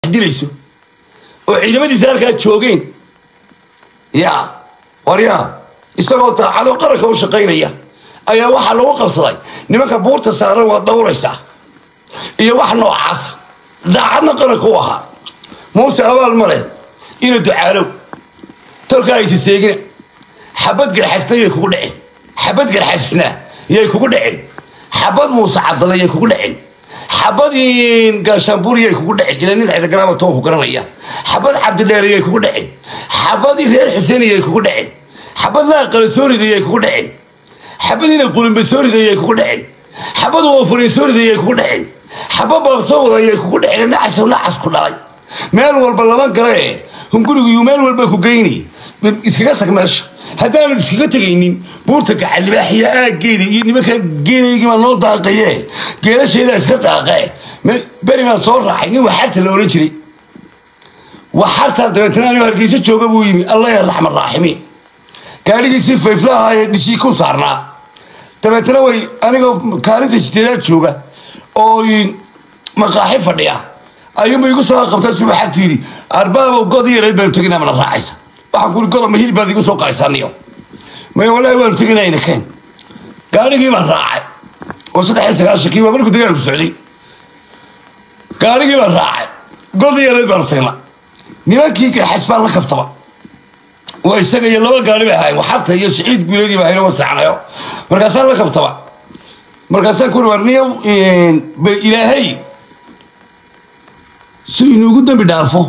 dilayso oo ciidamadiisa halkaa joogeen ya waryaa isagoo daacado qaranka u shaqaynaya ayaa waxaa lagu qabsaday nimanka buurta saaran waa dawraysaa iyo wax noocaasa daacadna qaranka u ahaa muuse abaal male ina ducaalow tolka aysa seegina xabad garxasna yay kugu dhaceen xabad garxasna yay kugu dhaceen xabad muuse cabdalle yay kugu dhaceen xabad gaashaanbuur yay kugu dhaceen ila nin ciidagaraaba toon ku garanaya xabad cabdidheere yay kugu dhaceen xabadii reer xuseen yay kugu dhaceen xabad laaqale soorida yay kugu dhaceen xabadiina qulimbe soorida yay kugu dhaceen xabad woofure soorida yay kugu dhaceen xabad baabsoo wada yay kugu dhaceen nacas nacas ku dhalay meel walba lama gale hungurigu meel walba ku geyni iskaga tag meesha haddaanan iskaga tegaynin buurta gacalibaaxiya aaggeeda iyo nimanka geelaygiibaa noo daaqaye geelasheedaa iska daaqe beri baan soo raacay nin waxarta la ohan jiray waxartaa dabeetana anigoo hargeysa jooga buu yimi allah ya raxman raaximiin gaadhigiisii fayflaha ee dhishii ku saarnaa dabeetana way anigoo kaalinta sideedaad jooga oo maqaaxi fadhiya ayuunba igu soo qabtaa si waxaad tiiri arbaabow god yareed baanu teginaa mana raacaysa waxaan kuuri godob ma hilib baad igu soo qaysaniyo maya wallaahi waanu teginayna keen gaadhigii baan raacay oo saddex iyo sagaashankii waa markuu dagaalku socday gaadhigii baan raacay god yareed baanu tagna nimankii garxas baan la kaftaba waa isaga iyo laba gaari bay ahaayeen waxarta iyo siciid guuleedii baa hayna wasaacnayo markaasaan la kaftaba markaasaan kuuri warniyo ilaahay si inuugu dambi dhaafo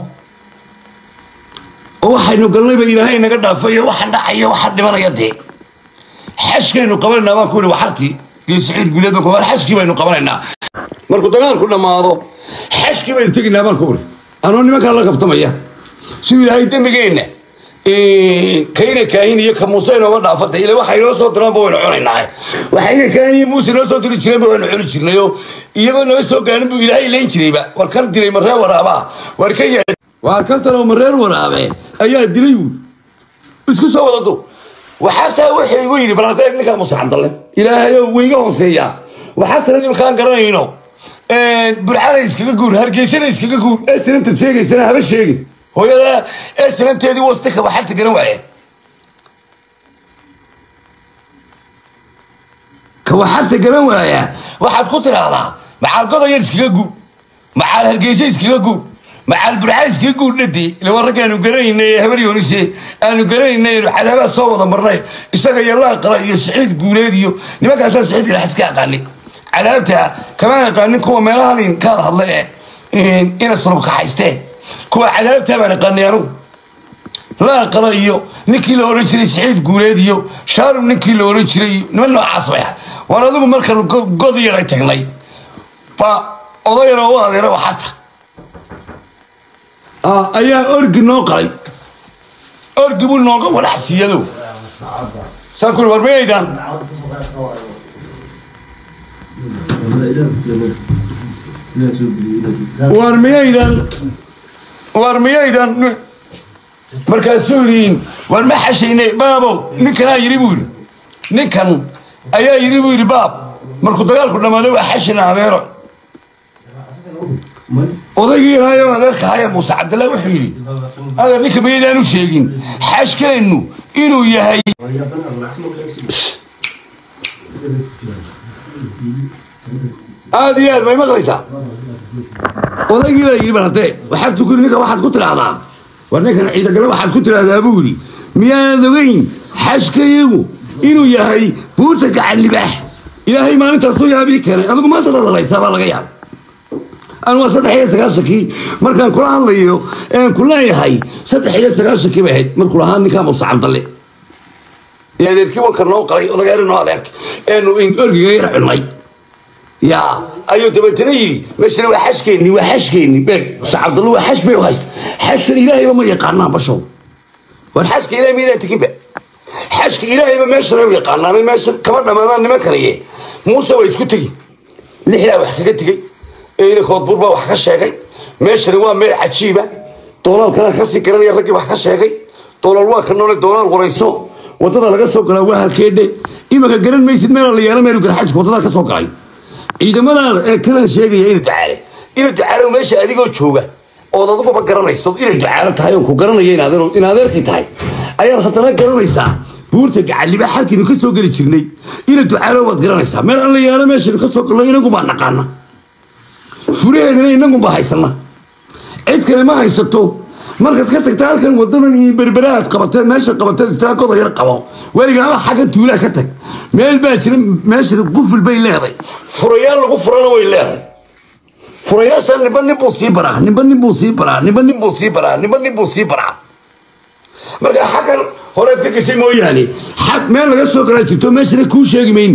oo waxaynu galnayba ilaahay naga dhaafo iyo waxaan dhacaya waxaan dhimanaya dee xashkaynu qabanaynaa baan ku ihi waxartii iyo siciid guuleed baan ku war xashkii baynu qabanaynaa markuu dagaalku dhammaado xashkii baynu tegaynaa baan ku ihi anoo nimankaa la kaftamaya si ilaahay dembigeenna kayna kaahin iyo ka muuse inooga dhaafada ila waxa inoo soo diraanba waynu cunaynaa waxayna kaahin iyo muuse inoo soo diri jireenba waynu cuni jirnayo iyagoo naba soo gaarin buu ilaahay layn jirayba war kan dilay maree waraabaa war ka yaa waar kan talo mareer waraabe ayaa dilay buui isku soo wada du waxaataa waxay igu yidhi balantee ninkaa muuse cabdalle ilaahayo wayga hooseeyaa waxaa tala nimankaan garanayno burcana iskaga guur hargeysana iskaga guur ee sinantaad sheegaysana haba sheegin hooyada ee sinanteedii wastika waxarta garan waaye ka waxarta garan waaya waxaad ku tidhaahdaa macaal godayar iskaga guur macaal hargeysa iskaga guur macaal burca iskaga guur dhadii ilawa ragga aanu garanayna ee habar yoonise aanu garanayna enu cadaabaad soo wada marnay isaga iyo laaqala iyo siciid guuleed iyo nimankaasaa siciid galaxis ka aqaani cadaabta kamaan aqaanin kuwa meelahan kaada hadla ee ina sulub kaxaystee kuwa cadaabtaa baan aqaanay anugu laaqala iyo ninkii la ohan jiray siciid guuleed iyo shaarum ninkii la ohan jiray iyo niman noocaas bay ahay waan adigu markaan god yaray tagnay ba odayana u adeera waxarta ayaa orgi noo qalay orgi buu nooga walaxsiiyado saan kuri war mayaydaan war miyaydan war miyaydan markaasuu yidhi war ma xashaynay baabow ninkanaa yidhi buu yidhi ninkan ayaa yidhi buu yidhi baab markuu dagaalku dhammaaday waa xashina adeero odaygii ilaayo adeerka haya muuse cabdillah wuxuu yidhi adeer ninka mayaydaan u sheegin xashkeennu inuu yahay aada iyo aad may maqlaysaa odaygii baa yidhi balhadee waxaad tukuri ninka waxaad ku tidhaahdaa war ninkan ciidagale waxaad ku tidhaahdaa buu yidhi miyaanad ogeyn xashkayagu inuu yahay buurta gacallibaax ilaahay maalintaasuu yaabii keenay adigu maanta dadalaysaa baa laga yaaba anu waa saddex iyo sagaashankii markaan kula hadlayo ean ku leeyahay saddex iyo sagaashankii bay ahayd markuu lahaa ninkaa muuse cabdalle ee adeerkii wanka noo qalay odageeri noo adeerka eenu orgiga yar cunnay ya ayuu dabeetana yidhi meeshana waa xashkeenni waa xashkeenni beeg muuse cabdalle waa xash bay u haysta xashkan ilaahayba ma yaqaanaan bashow war xashka ilahay maydaan teginba xashka ilaahayba meeshana u yaqaanaan meesha kama dhamaadaan nimankanaye muuse waa isku tegi lixdaa wax kaga tegey eyna koodbuur baa wax ka sheegay meeshani waa meel cajiiba doolaalkana kasii garanaya raggii wax ka sheegay doolaal waa ka noole doolaal warayso wadada laga soo galaa waa halkeedhe imanka garan maysid meela la yeelo meelu garxajka wadada ka soo galay ciidamadaada ee kalan sheegaya ina ducaale ina ducaale meesha adigoo jooga ood adiguba garanayso inay ducaalo tahay oon ku garanayo in adeerkii tahay ayaad haddana garanaysaa buurta gacaliba xalkiinu ka soo geli jirnay ina ducaalo waad garanaysaa meel alla yaalo meeshaynu ka soo galno inagunbaa naqaana furaheedina inagunbaa haysana cid kale ma haysato markaad ka tagta halkan wadadan iyo berberaad qabateed meesha qabateed istiraagooda yar qabo weligaaba xaggan tuulaa ka tag meel baa jira meesha quful bay leeday furayaal lagu furana way leeday furayaasha nimba nin buu sii baraa nimba nin buu sii baraa nimba nin buu sii baraa nimba nin buu sii baraa marka xaggan horeed ka gashay mooyaane xag meel laga soo galaa jirto meeshana kuu sheegi mayno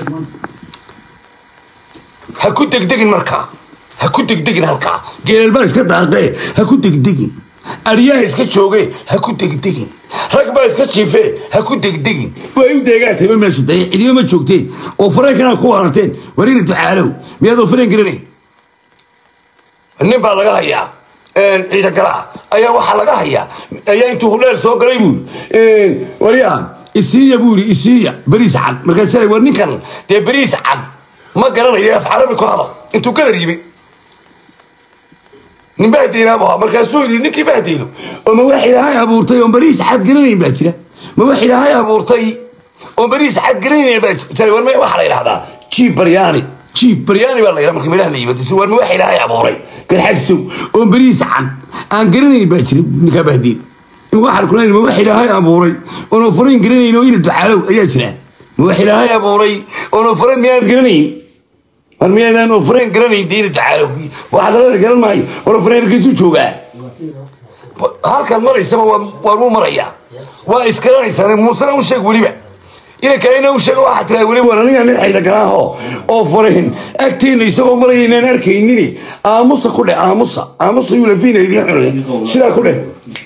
ha ku degdegin markaa ha ku degdegin halkaa geelbaa iska daaqee ha ku degdegin aryaha iska jooge ha ku degdegin rag baa iska jiife ha ku degdegin way u deegaantayba meeshu daye cidiba ma joogteen oo fareenkana ku waarateen warina ducaalow miyaadoo fareen garanayn nin baa laga hayaa ciidagalaha ayaa waxaa laga hayaa ayaa intuu hudheer soo galay buuri waryaa isiiya buuri isiiya beriis cad markaasa war ninkan dee beriis cad ma garanayo af carabi ku hadal intuu galar yimi nin bahdeynaabuu ahaa markaasuu yidhi ninkii bahdeyno oo ma wax ilaahay abuurtay oon beriis cad garanayn baa jira ma wax ilaahay abuurtay oon beriis cad garanayn baa jira war waxaa la yidhahdaa jiib baryaani jiib baryaani baa la yidhaha marka meelaha la yimaado war ma wax ilaahay abuuray garxadsow oon beriis cad aan garanayn baa jira ninkaa bahdeyn waxaan ku leeyahay ma wax ilaahay abuuray oon furayn garanayn oo ina ducaalow ayaa jira ma wax ilaahay abuuray oon furayn miyaad garanayn war miyaydaan ofreen garanayn diina ducaalow waxaad alada garan maayo war ofreen hargeysu joogaa halkan maraysaba waan mu marayaa waa isgaranaysaan muusena u sheeg weliba inankaina u sheeg waxaa tiraa weliba war aniga nin xayda galaaho oo farahin agteena isagoo maraya inaan arkaynini aamusa ku dheh aamusa aamusa yulafiina idiin xunle sidaa ku dheh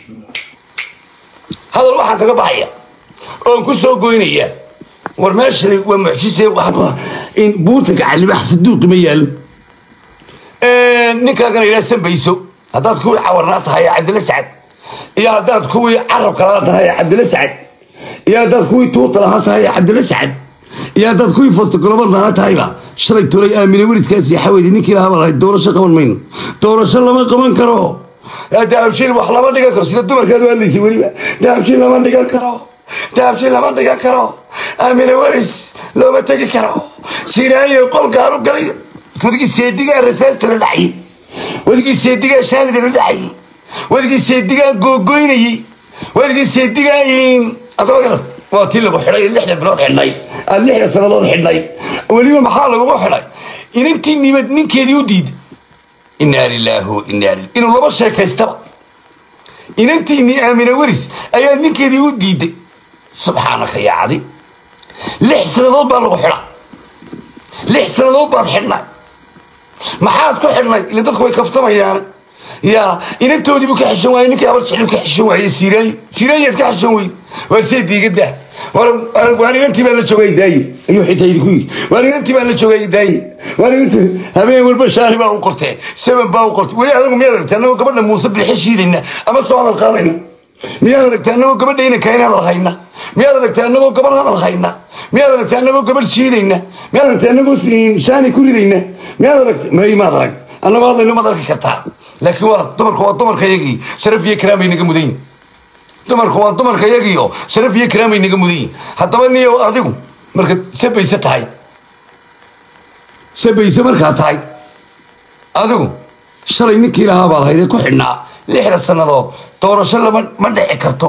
hadal waxaan kaga baxaya oon ku soo goynaya war meeshani waa mucjise in buurta gacalibax saduuqi ma yaalo ninkaagana yidhaha sambayso haddaad kuwii cawarnaa tahay cabdilla sacad iyo haddaad kuwii carabka lahaa tahay cabdilla sacad iyo haddaad kuwii tuuta lahaa tahay cabdilla sacad iyo haddaad kuwii fastagolobad lahaa tahayba shalay tolay aamine weridkaasi xaweydi ninkii lahaaba lahayd doorasho qaban mayno doorasho lama qaban karo dahabshiil wax lama dhigan karo sida dumarkaad u hadlaysay weliba dahabshiil lama dhigan karo dahabshiil lama dhigan karo aamine weris looma tegi karo siraayo qolkaaru galay wadigii seedigaa rasaasta la dhacayay wadigii seedigaa shaanida la dhacayay wadigii seedigaa googoynayey wadigii seedigaa adaba garan waa tii lagu xidhay lixda bilood xidhnay aad lixda sannadood xidhnay weliba maxaa lagugu xidhay inantii nimad ninkeedii u diiday inaa lilaahi wa inaa lil inuu laba sheekaystaba inantiinii aamine weris ayaa ninkeedii u diiday subxaanaka yaa cadi lix sannadood baa lagu xidha lix sannadood baad xidhnay maxaad ku xidhnay ila dadku way kaftamayaan yaa inantoodii buu ka xishan waayey ninkii abar jeclu ka xishan waayey siiraayo siiraayaad ka xishan weyd waar see diigadaa waar inantii baa la joogay daaye ayuu xitaa idinku yidhi waar inantii baa la joogay daaye waar inantii habeen walba shaari baa u qortee seven baa u qortay weli anagu miyaad aragtay annagoo gabadha muuse bilxe shiidayna ama soo hadal qaadayna miyaad aragtay annagoo gabadha inanka in hadal hayna miyaad aragtay annagoo gabadh hadal hayna miyaad aragtay annagoo gabadh shiidayna miyaad aragtay annagoo shaani ku ridayna miyaad aragtay may maad arag annagoo hadlayno maad arki kartaa laakiin waa dumarku waa dumarka yagii sharaf iyo karaam bay naga mudan yihin dumarku waa dumarka yagiio sharaf iyo karaam bay naga mudan yihin haddaba niyo adigu markaad sabayse tahay sabayse markaa tahay adigu shalay ninkii lahaa baad haydee ku xidhnaa lixda sannadood doorasho lama ma dhici karto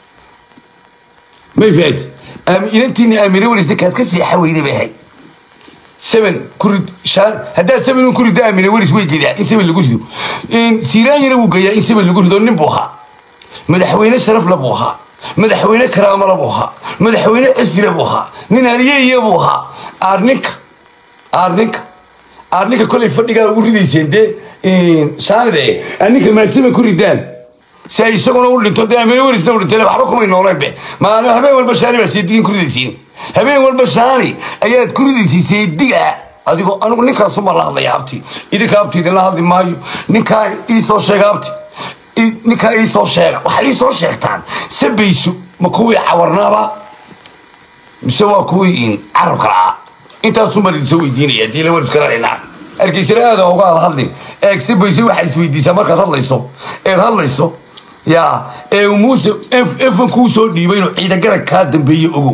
may faati inantiini aamine welis ninkaad ka seexa weyday bay ahayd seven kurid shaan haddaad seven ku riddo aamine welis way gedaa in seven lagu rido siiraanyana wuu geeyaa in seven lagu rido nin buu ahaa madaxweyne sharafla buu ahaa madaxweyne karaamala buu ahaa madaxweyne cisile buu ahaa nin aliyeeye buu ahaa aarninka aarninka aarninka kolay fadhigaa ugu ridayseen dee shaanide aninka maasima ku ridaan si ay isaguna u dhinto dee aamine welisna u dhintay waxba kumay nooleen be maana habeen walba shaani baa seedigiin ku ridaysiin habeen walba shaani ayaad ku ridaysay seediga adigoo anigu ninkaasuma la hadlaya abti idinka abti idinla hadli maayo ninkaa iisoo sheega abti ninkaa iisoo sheega waxay iisoo sheegtaan sabayso ma kuwii cawarnaaba mise waa kuwii carabka la'aa intaasuu mar idinsoo weydiinaya dii la waris garanayna hargeysana aada uga had hadlin eegsi bayse waxaad isweydiisaa markaad hadlayso eed hadlayso yaa ee uu muuse efan kuu soo dhiibay inuu ciidagara kaa dambeeye ogow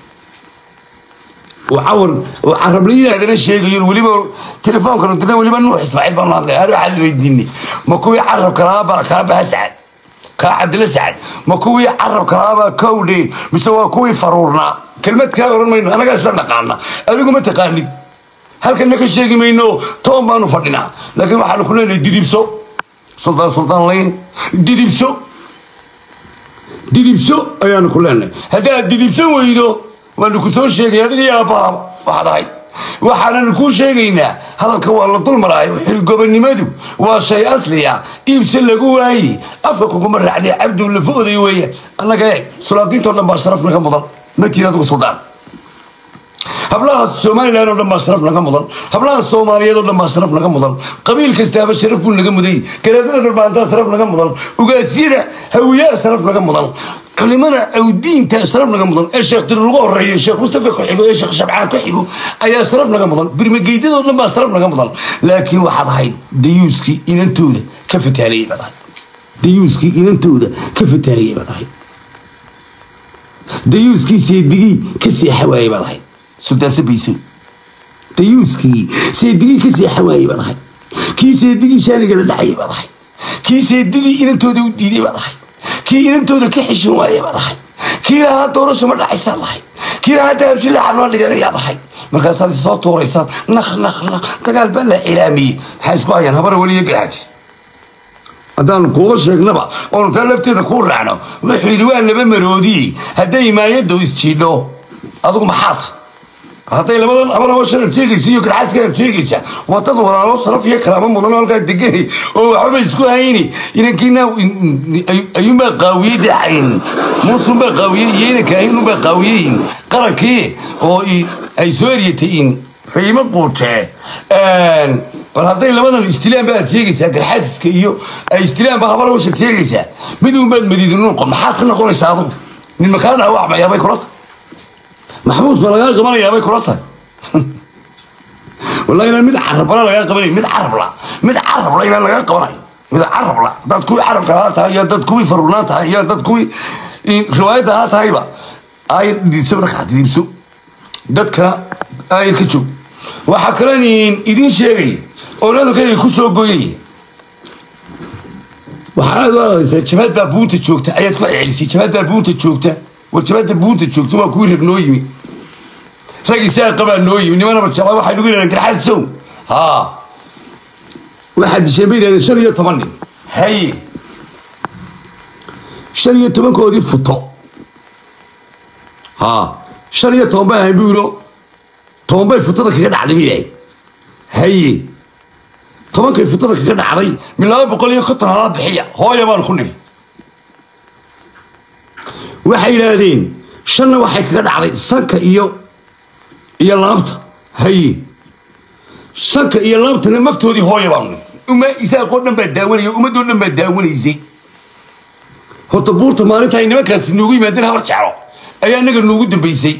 وعور وعربليه هذا الشيء يقول ولي تليفون كانوا تقول ولي بنوح اسماعيل بن الله اروح على يديني ما كوي عرب كلابا كلابا اسعد كعبد الاسعد ما كوي عرب كلابا كودي مسوا كوي فرورنا كلمه كاورن ماينو انا قاعد نقانا اديكم ما تقاني هل كان لك شيء ماينو توم بانو فدنا لكن waxaan ku leenahay didibso sultan sultan leyn didibso didibso ayaan ku leenahay hadaa didibso weydo waanu ku soo sheegay adiga iyo aabbaha waxaad ahayd waxaanan kuu sheegaynaa hadalka waa la dulmaraayo xilgobonnimadu waa shay asliya iibse lagu waayi afka kuguma raacday cabdu lafa oday weeyaan annaga eeg sulaadiintoo dhan baa sharaf naga mudan matiin adigu suldaan hablaha somalilan oo dhan baa sharaf naga mudan hablaha soomaaliyeed oo dhan baa sharaf naga mudan qabiil kastaaba sharaf buu naga muday garaadada dhulbaantaa sharaf naga mudan ugaasyada hawiyaha sharaf naga mudan culimada awdiinta sharaf naga mudan ee sheekh tir lagu horeeyo sheekh mustafa ku xigo ee sheekh shabcaan ku xigo ayaa sharaf naga mudan birmageydadoo dhan baa sharaf naga mudan laakiin waxaad ahayd dayuuskii inantooda ka fataaliyey baad ahayd dayuuskii inantooda ka fataaliyey baad ahayd dayuuskii seedigii ka seexa waayey baad ahayd suldaanse bayso dayuuskii seedigii ka seexa waayey baad ahayd kii seedigii shaaniga la dhacayay baad ahayd kii seedigii inantooda u diiday baad ahayd kii inantooda ka xishin waayey baad ahayd kii lahaa doorasho ma dhacaysaad lahayd kii lahaa dahabshila xarma dhiganayaad ahayd markaasaad soo tuuraysaan naq naq naq dagaal baa la cilaamiyey maxaa isku hayaan habara weliyo garaaji haddaan kuuga sheegnaba oonu taa lafteeda kuu raacno wuxuu yidhi waa laba maroodii hadday imaayadda isjiidho adigu maxaa tahay hadday labadan abaroo shanad sheegaysa iyo garxaaskaad sheegaysa waa dad walaalo saraf iyo kalaamo mudan oo halkaa degani oo waxbaba isku hayni inankiina ayuunbaa qaawiyey dacayn muusunbaa qaawiyey iyo inankaahinunbaa qaawiyeyin qarankii oo ay soo eryatay in fiimo quutee bal hadday labadan istilaan baad sheegaysaa garxaasiska iyo ay istilaan baa habara washaad sheegaysaa mid uunbaad madiidin noqon maxaad ka noqonaysaa adugu nin makaa dhaawacmayaabay kula tahay maxbuus ba lagaa qabanayaabay kula tahay wallahi inaan mid carabla lagaa qabanayo mid carabla mid carabla inaan lagaa qabanayo mid carabla dad kuwii carabka ahaa tahay iyo dad kuwii farurnaan tahay iyo dad kuwii riwaayadda ahaa tahayba ay diibso markaa diibso dadka ayr ka joog waxaa kalen idiin sheegay oo hadalkayga ku soo goynaya waxaa aad u adaysaa jabaad baa buunta joogta ayaad ku celisay jabaad baa buunta joogta war jabaadda buunta joogta waa kuwii rag noo yimi rag isaaqa baa noo yimi nimanaba jabaa waxay nagu yidhahdeen garxaad sow haa waxaad disheen bay yidhahdeen shan iyo toban nin haye shan iyo tobankoodii futo haa shan iyo toban bay ahayn buu yidho toban bay futada kaga dhacday bay yidhahdeen haye tobankay futada kaga dhacday min laba boqol iyo konton halaa bixiya hooya baan ku niri waxay yidhaahdeen shanna waxay kaga dhacday sanka iyo iyo laabta haye sanka iyo laabtana magtoodii hooya baan niri uma isaaqoo dhan baa daawanaya ummadoo dhan baa daawanaysay horta buurta maalinta ay nimankaasi noogu yimaadeen habar jeclo ayaa inaga noogu dambaysay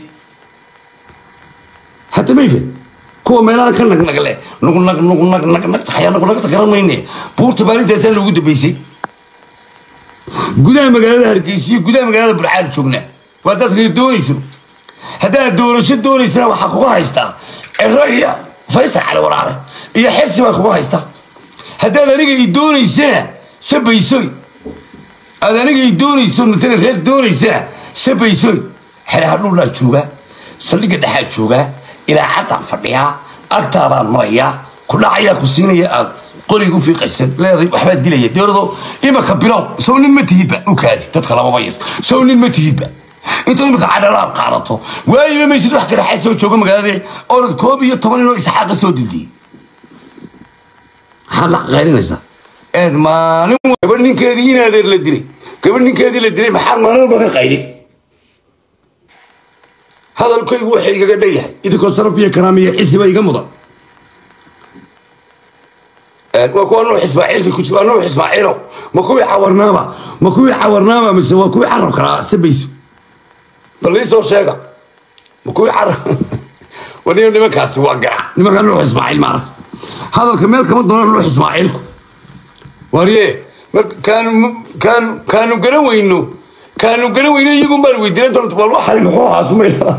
hadda mayfed kuwa meelaha ka nagnagle nugnag nugnag nagnag taxaya nugnagta garan mayne buurta maalintaasaa noogu dambaysay gudaha magaalada hargeysa iyo gudaha magaalada burcaan joognaa waa dad reer doonayso haddaad doorasho doonaysana waxaa kuga haystaa ciro iyo faysal cali waraare iyo xirsi baa kuga haystaa haddaad aniga i doonaysana sabaysoy aad aniga i doonayso matala reer doonaysana sabaysoy xeraha dhuldhaa joogaa saldhigga dhexaa joogaa ilaa caddaan fadhiyaa agtaadaan marayaa kudhacayaa ku siinaya aad qoriga u fiiqaysa leeday waxbaa dilaya deerado imaka bilow sow nin ma tihidba u kaadi dadka lamaba yas sow nin ma tihidba intaad imika cadhalaab qaadato waayiba maysid wax karaxaad soo jooga magaalada orad koob iyo toban inoo isxaaqa soo dildiyey maxaad la qaylinaysaa eed maalin gabadh ninkeedii in adeer la dilay gabadh ninkeedii la dilay maxaad maalin walba ka qaylin hadalkaygu waxay igaga dhan yahay idinkoo saraf iyo karaamiyo xisiba iga mudan waa kuwa nuux ismaaciilka ku jira waa nuux ismaaciilow ma kuwii cawarnaaba ma kuwii cawarnaaba mise waa kuwii carab kalaa sabayso bal ii soo sheega ma kuwii carab waniyo nimankaasi waa garac nimanka nuux ismaaciil maarag hadalka meel kama doona nuux ismaaciilku warye mar kaanu kaanu kaanu garan weyno kaanu garan weyno iyagun baan weydiinay doonta bal waxani muxuu ahaa sumayla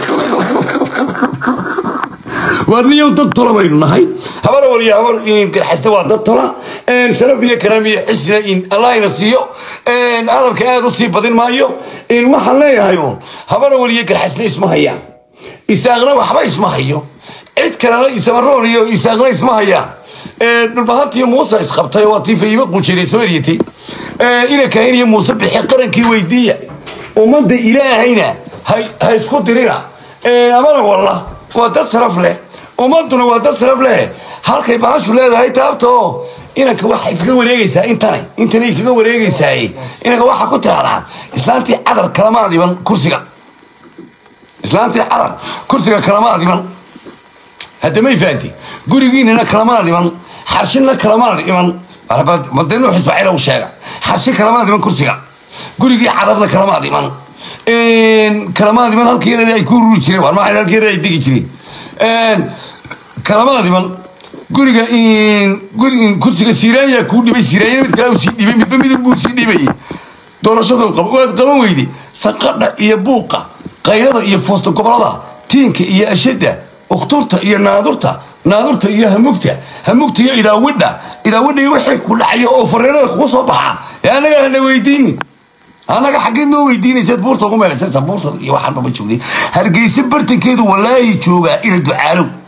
warniyow dad tola baynu nahay habar waliyo habar garxasta waa dad tola sharaf iyo karaam iyo xisna in allahina siiyo hadalka aad u sii badin maayo waxaan leeyahay uun habar waliyo garxasna isma hayaan isaaqna waxba isma hayo cid kalena isamaroon iyo isaaqna isma hayaan dhulbahantiyo muuse isqabtay waa tii fayiba qujiray soo eryatay ina kahin iyo muuse bixi qarankii weydiiya ummadda ilaahayna ha isku dirina amana walla waa dad saraf leh ummaduna waa dad saraf leh halkay bahashu leedahay taabto inanka waxay kaga wareegaysaa intanay intanay kaga wareegaysaay inanka waxaa ku tiraahdaa islaantii cadar kalama adiban kursiga islaantii cadar kursiga kalama adiban hadda may fahanti gurigiinana kalama adiban xarshina kalama adiban made nuux ismaaciil u sheega xarshi kalama adiban kursiga gurigii cadarna kalama adiban kalama adiban halkii ay ku ruri jireen war maxay halkii ay degi jireen kalama adiban guriga kursiga siraanya kuu dhibay siraanya mid kale sii dhibay midba midib buu sii dhibayay doorashadu qabo waad qaban weyday sanqadha iyo buuqa qaylada iyo foosta gobolada tiinka iyo ashada ukhturta iyo naadurta naadurta iyo hamugta hamugta iyo idaawidha idaawidha iyo wixii ku dhacaya oo fariirada kugu soo baxa ee annaga hana weydiinin annaga xaggeed noo weydiinaysaad buurta ugu meelaysaysa buurta iyo waxaan baba joognay hargeysa bartankeedu walaahi joogaa ina ducaalow